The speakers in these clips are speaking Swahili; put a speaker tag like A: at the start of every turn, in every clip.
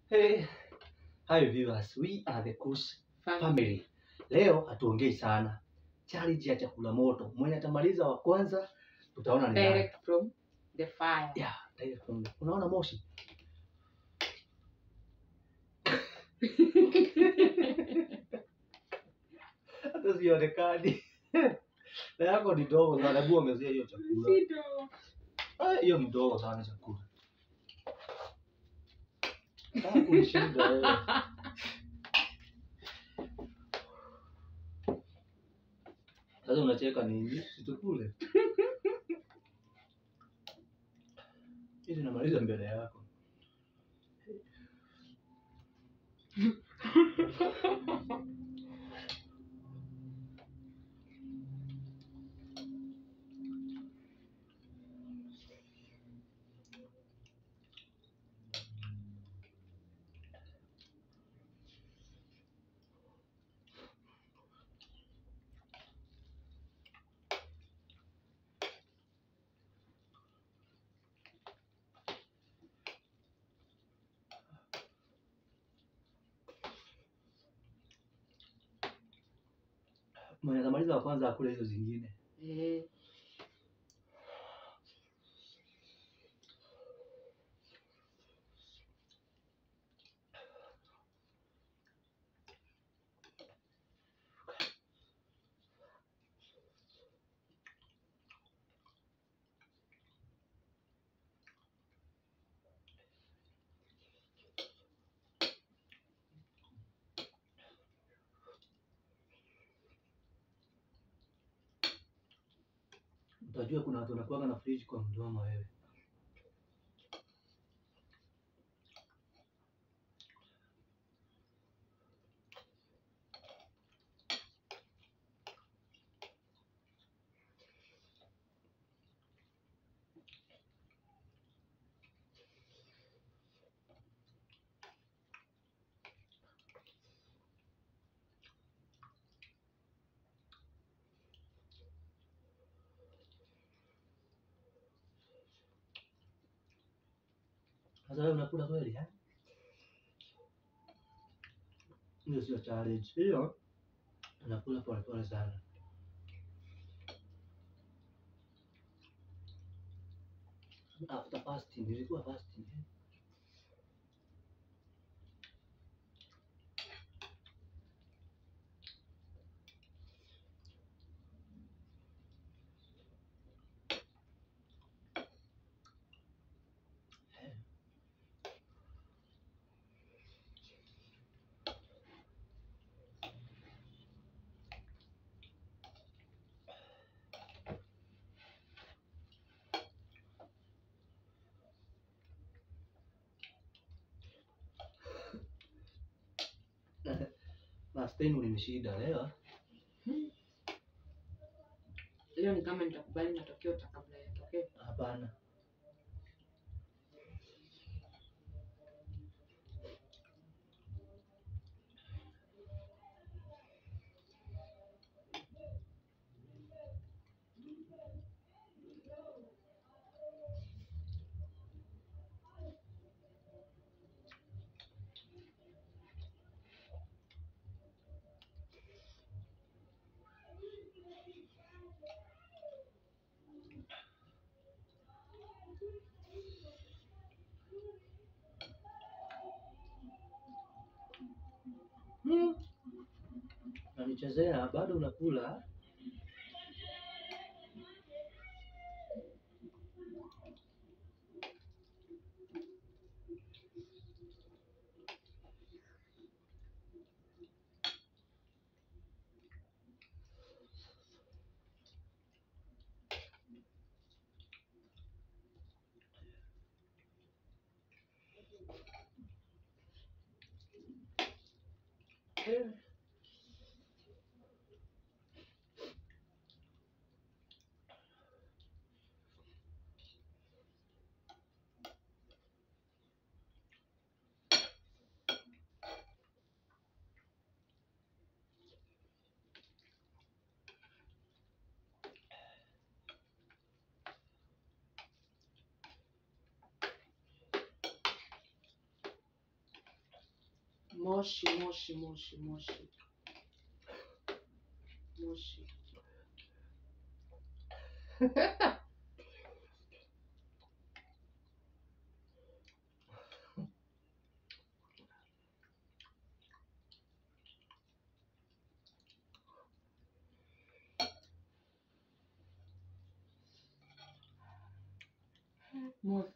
A: Hey, hi viewers, we are the Kush
B: Fam-
A: family. Leo hatuongei sana, challenge ya chakula moto. Mwenye atamaliza wa kwanza tutaona ni nani.
B: direct from the fire.
A: Yeah, direct from the- Unaona moshi? Hata sionekani. Na yako ni dogo sana, hebu ongezea hiyo chakula.
B: Sito.
A: Ah, Hiyo ni dogo sana chakula. Ah, kunishinda wewe. Sasa unacheka nini? Situkule. Ili namaliza mbele yako. Mwenye atamaliza wa kwanza akule hizo zingine.
B: Eh,
A: Utajua kuna watu wanakuanga na fridge kwa mdomo wewe. Sasa wewe unakula kweli eh? Hiyo sio challenge. Hiyo unakula pole pole sana. After fasting, nilikuwa fasting. eh? Last time ulinishinda leo.
B: leo ni kama nitakubali matokeo ta kabla yatokee.
A: Hapana. Hmm. Nanichezea bado unakula? Eh.
B: Moshi, moshi, moshi, moshi. Moshi. Moshi.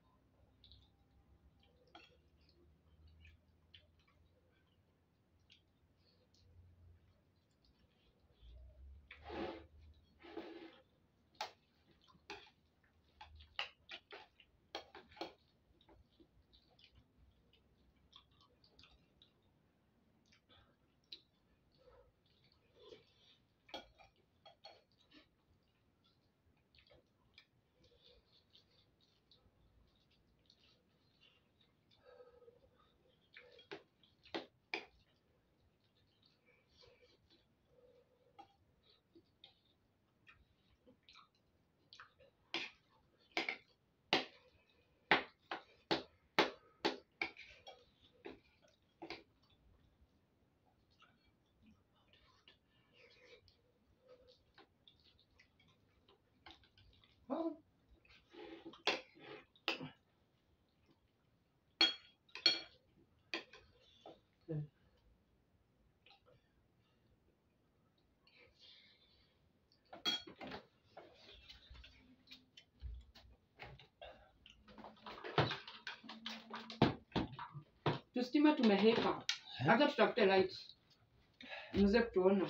B: Tustima tumeheka. Hata tutafute light. Mzee kutuona.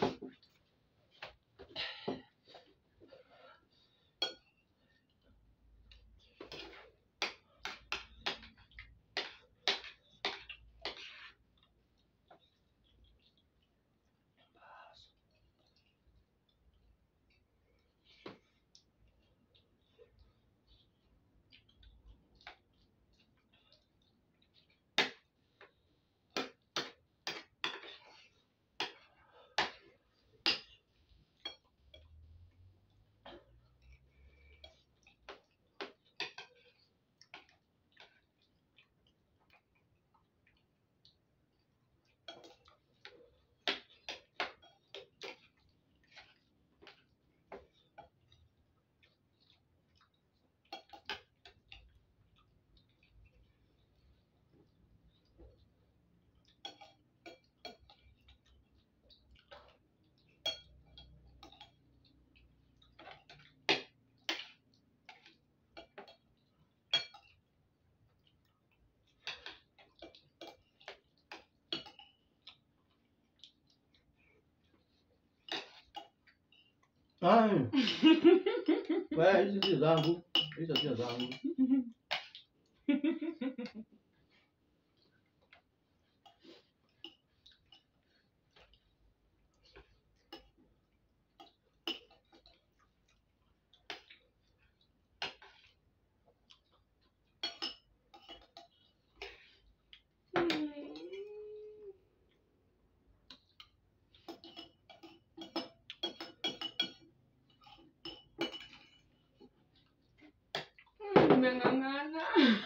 A: Ai. Wewe hizi sio zangu. Hizo sio zangu.
B: Nimeng'ang'ana.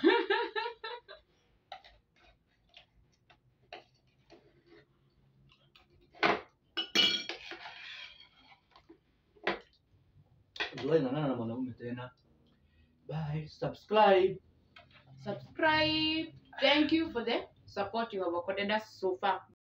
A: Usiwahi ng'ang'ana na mwanaume tena. Bye. Subscribe.
B: Subscribe. Thank you for the support you have accorded us so far.